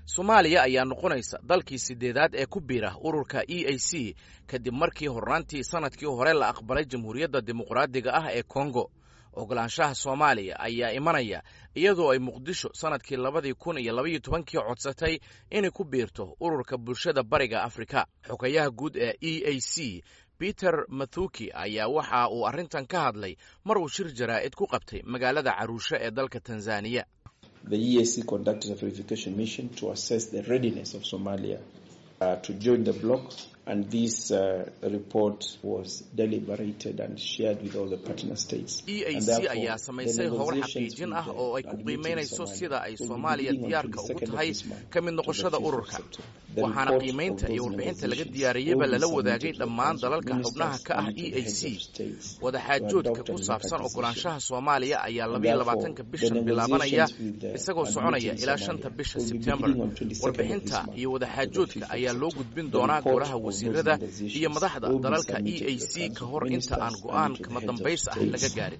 soomaaliya ayaa noqonaysa dalkii sideedaad ee ku biira ururka e a c kadib markii hornaantii sanadkii hore la aqbalay jamhuuriyadda dimuqraadiga ah ee kongo ogolaanshaha soomaaliya ayaa imanaya iyadoo ay muqdisho sanadkii labadii kun iyo labaiyo tobankii codsatay inay ku biirto ururka bulshada bariga afrika xogayaha guud ee e a c peter mathuki ayaa waxa uu arrintan ka hadlay mar uu shir jaraa'id ku qabtay magaalada caruushe ee dalka tanzaniya The EAC conducted a verification mission to assess the readiness of Somalia uh, to join the bloc, and this uh, report was deliberated and shared with all the partner states. e a c ayaa samaysay howl xaqiijin ah oo ay ku qiimaynayso sida ay soomaaliya diyaarka ugu tahay ka mid noqoshada ururka waxaana qiimaynta iyo warbixinta laga diyaariyeyba lala wadaagay dhammaan dalalka xubnaha ka ah e a c wadaxaajoodka ku saabsan ogolaanshaha soomaaliya ayaa labayo labaatanka bishan bilaabanaya isagoo soconaya ilaa shanta bisha sebtembar warbixinta iyo wadaxaajoodka ayaa loo gudbin doonaa golaha wasiirada iyo madaxda dalalka e a c ka hor inta aan go'aan kama dambays ah laga gaarin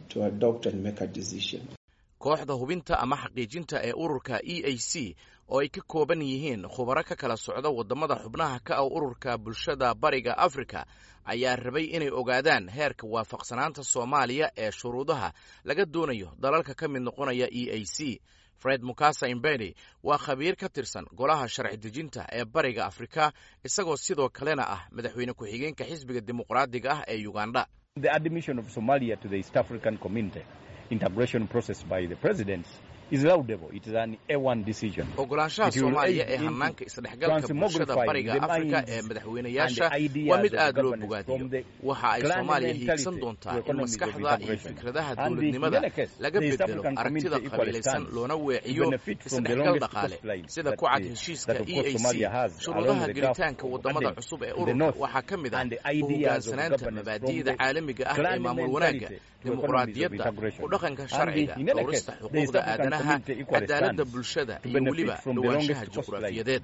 kooxda hubinta ama xaqiijinta ee ururka e a c oo ay ka kooban yihiin khubaro ka kala socda waddamada xubnaha ka ah ururka bulshada bariga afrika ayaa rabay inay ogaadaan heerka waafaqsanaanta soomaaliya ee shuruudaha laga doonayo dalalka ka mid noqonaya e a c fred mukasa imbeni waa khabiir ka tirsan golaha sharci dejinta ee bariga afrika isagoo sidoo kalena ah madaxweyne ku-xigeenka xisbiga dimuqraadiga ah ee uganda ogolaanshaha soomaaliya ee hanaanka isdhexgalka bulshada bariga afrika ee madaxweynayaasha waa mid aad loo bogaadiyo waxa ay soomaaliya hiigsan doontaa in maskaxda iyo fikradaha dowladnimada laga bedelo aragtida qabiilaysan loona weeciyo isdhexgal dhaqaale sida ku cad heshiiska e a c shuruudaha gelitaanka waddamada cusub ee ururka waxaa ka mid ah u hogaansanaanta mabaadi'da caalamiga ah ee maamul wanaagga dimuqraadiyadda ku dhaqanka sharciga dhowrista xuquuqda aadanaha cadaaladda bulshada iyo weliba dhowaanshaha juqraafiyadeed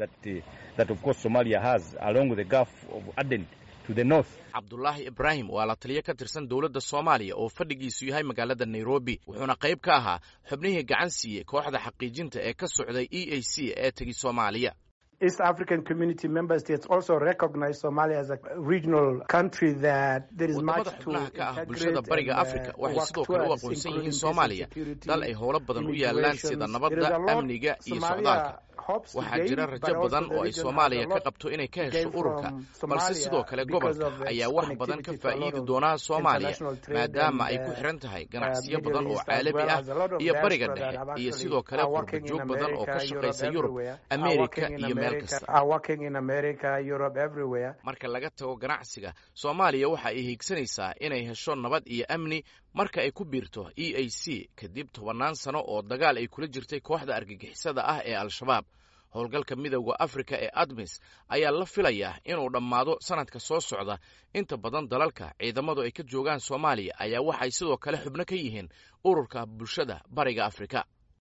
cabdulaahi ibraahim waa la taliyo ka tirsan dowladda soomaaliya oo fadhigiisu yahay magaalada nairobi wuxuuna qayb ka ahaa xubnihii gacan siiyey kooxda xaqiijinta ee ka socday e a c ee tegi soomaaliya East African Community member states also recognize Somalia as a regional country that there is much to xubnaha ka ah bulshada bariga afrika waxay sidoo kale u aqoonsan yihiin soomaaliya dal ay howlo badan u yaalaan sida nabadda amniga iyo socdaalka waxaa jira rajo badan oo ay soomaaliya ka qabto inay ka hesho ururka balse sidoo kale gobolka ayaa wax badan ka faa'iidi doonaa soomaaliya maadaama ay ku xiran tahay ganacsiyo badan oo caalami ah iyo bariga dhexe iyo sidoo kale qurbajoog badan oo ka shaqaysa yurub amerika iyo meel kasta marka laga tago ganacsiga soomaaliya waxa ay hiigsanaysaa inay hesho nabad iyo amni marka ay ku biirto e a c kadib tobannaan sano oo dagaal ay kula jirtay kooxda argagixisada ah ee al-shabaab howlgalka midowda afrika ee admis ayaa la filayaa inuu dhammaado sanadka soo socda inta badan dalalka ciidamadu ay ka joogaan soomaaliya ayaa waxay sidoo kale xubno ka yihiin ururka bulshada bariga afrika